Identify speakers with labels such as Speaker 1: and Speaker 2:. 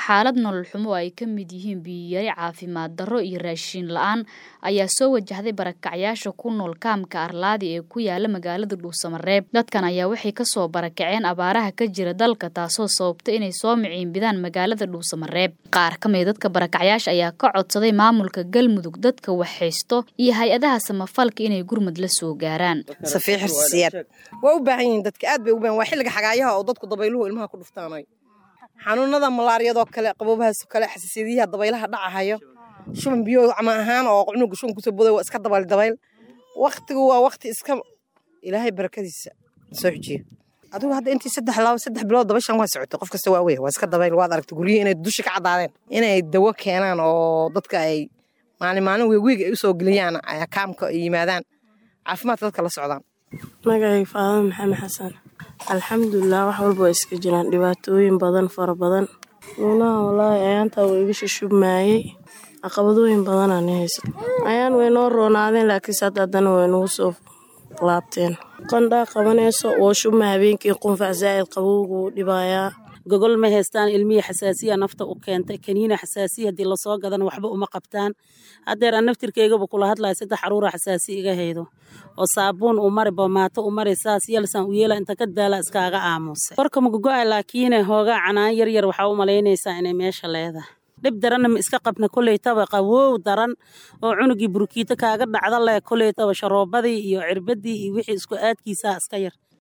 Speaker 1: xaalad nolol xumo oo ay ka mid yihiin biyiyari caafimaad darro iyo raashiin la-aan ayaa soo wajahday barakacyaasha ku nool kaamka arlaadi ee ku yaala magaalada dhuusamareeb dadkan ayaa waxay kasoo barakaceen abaaraha ka jira dalka taasoo sababta inay soo miciinbidaan magaalada dhuusamareeb qaar ka mid dadka barakacyaasha ayaa ka codsaday maamulka galmudug dadka waxhaysto iyo hay-adaha samafalka inay gurmud la soo gaaraan
Speaker 2: waa u baahan yihiin dadka aad bay u baahan waa xilliga xagaayaha oo dadku dabayluhu ilmaha ku dhuftaanay xanuunada malaariyadoo kale qaboobahaasoo kale xasiisyadiyaha dabaylaha dhacahayo shuban biyo cama ahaan oo cunuga shuban kusoo boday waa iska dabayl dabayl waktigu waa wakti iska ilaahay barakadiisa soo xujiyo adigu hadda intii saddex laba saddex bilood dabashan waa socotay qof kasta waa wey waa iska dabayl waad aragtay guryihii inay dusha ka caddaadeen inay dawo keenaan oo dadka ay maalin maalin weegweeg ay usoo geliyaan kaamka ay yimaadaan caafimaadka dadka la socdaan
Speaker 3: magacay faadama maxamed xasan alxamdulilah wax walba waa iska jiraan dhibaatooyin badan fara badan nuunaha walaahi ayaantaa waa iga shushubmaayey caqabadooyin badanaa haysa ayaan way noo roonaadeen laakiinse hadda haddana way nagu soo laabteen qandhaa qabanayso oo shubma habeenkii qunfac zaa'id qabowgu dhibaayaa
Speaker 4: gogol ma haystaan ilmihii xasaasiya nafta u keentay kaniina xasaasiya haddii lasoo gadana waxba uma qabtaan haddeer aan naftirkeygaba kula hadlaya saddex caruura xasaasi iga haydo oo saabuun u mari boomaato u mari saas yelsaan u yeela inta ka daala iskaaga aamusay korka magogo'a laakiine hoogaa canaan yar yar waxaa u malaynaysaa inay meesha leedahay dhib daranna ma iska qabna koleytaba qawow daran oo cunugii burkiito kaaga dhacda leh koleytaba sharoobadii iyo cirbadii iyo wixii isku aadkiisaa iska yar